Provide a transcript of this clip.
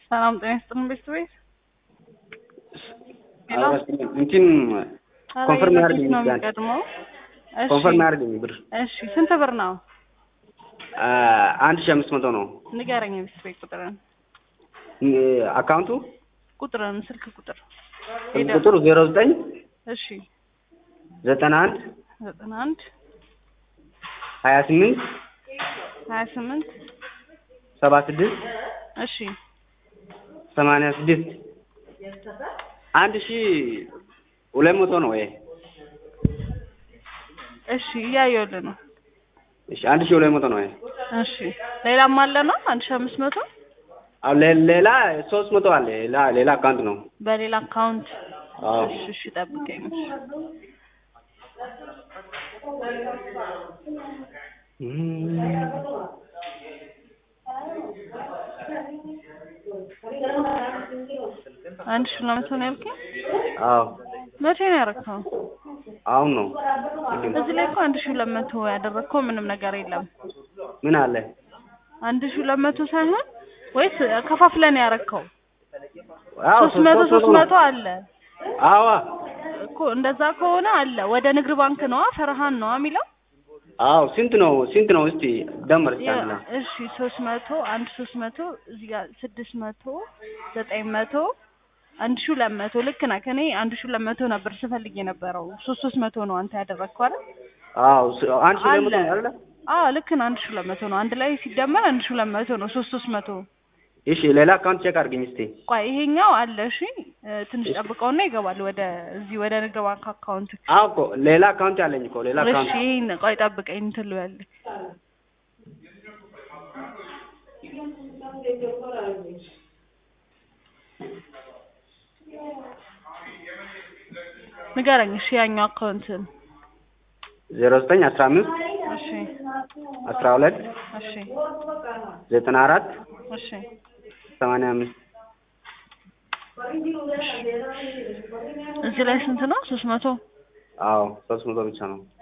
ሰላም ጤና ይስጥልን ቤተሰቤት ሄሎ እንትን ኮንፈርም ኧረ ያድርግልኝ ነው ቢያንስ የሚቀድመው። እሺ ኮንፈርም ያድርግልኝ ብር እሺ ስንት ብር ነው? አንድ ሺህ አምስት መቶ ነው ንገረኝ የቤተሰቤት ቁጥርን አካውንቱ ቁጥርን ስልክ ቁጥር ስልክ ቁጥሩ ዜሮ ዘጠኝ እሺ ዘጠና አንድ ዘጠና አንድ ሀያ ስምንት ሀያ ስምንት ሰባ ስድስት እሺ ሰማንያ ስድስት አንድ ሺህ ሁለት መቶ ነው ይሄ እሺ እያየሁልህ ነው። እሺ አንድ ሺህ ሁለት መቶ ነው ይሄ እሺ ሌላም አለ ነው አንድ ሺህ አምስት መቶ አዎ ሌ- ሌላ ሶስት መቶ አለ ሌላ ሌላ አካውንት ነው በሌላ አካውንት አዎ እሺ እሺ ጠብቀኝ እሺ አንድ ሺህ ሁለት መቶ ነው ያልከኝ? አዎ መቼ ነው ያደረግኸው? አሁን ነው እዚህ ላይ እኮ አንድ ሺህ ሁለት መቶ ያደረግከው ምንም ነገር የለም። ምን አለ አንድ ሺህ ሁለት መቶ ሳይሆን ወይስ ከፋፍለን ያደረግከው? አዎ ሶስት መቶ ሶስት ነው። መቶ አለ አዎ እኮ እንደዛ ከሆነ አለ ወደ ንግድ ባንክ ነዋ ፈርሃን ነዋ የሚለው አዎ ስንት ነው ስንት ነው እስቲ ደምር እስቲ አንድ ላይ እሺ ሶስት መቶ አንድ ሶስት መቶ እዚህ ጋር ስድስት መቶ ዘጠኝ መቶ አንድ ሺህ ሁለት መቶ ልክ ነህ። ከእኔ አንድ ሺህ ሁለት መቶ ነበር ስፈልግ የነበረው ሶስት ሶስት መቶ ነው አንተ ያደረግከው አይደል? አዎ ስ- አንድ ሺህ ሁለት መቶ አለ ነው አይደለ አዎ ልክ ነህ። አንድ ሺህ ሁለት መቶ ነው አንድ ላይ ሲደመር አንድ ሺህ ሁለት መቶ ነው ሶስት ሶስት መቶ እሺ ሌላ አካውንት ቼክ አድርገኝ እስቲ ቆይ ይሄኛው አለ እሺ እ፣ ትንሽ ጠብቀውና ይገባል ወደ እዚህ ወደ ንግድ ባንክ አካውንት አዎ እኮ ሌላ አካውንት አለኝ እኮ ሌላ እሺ አካውንት ይሄን ቆይ ጠብቀኝ እንትን ልበልህ ንገረኝ እሺ ያኛው አካውንትን ዜሮ ዘጠኝ አስራ አምስት እሺ አስራ ሁለት እሺ ዘጠና አራት እሺ ሰማንያ አምስት እዚህ ላይ ስንት ነው ሶስት መቶ አዎ ሶስት መቶ ብቻ ነው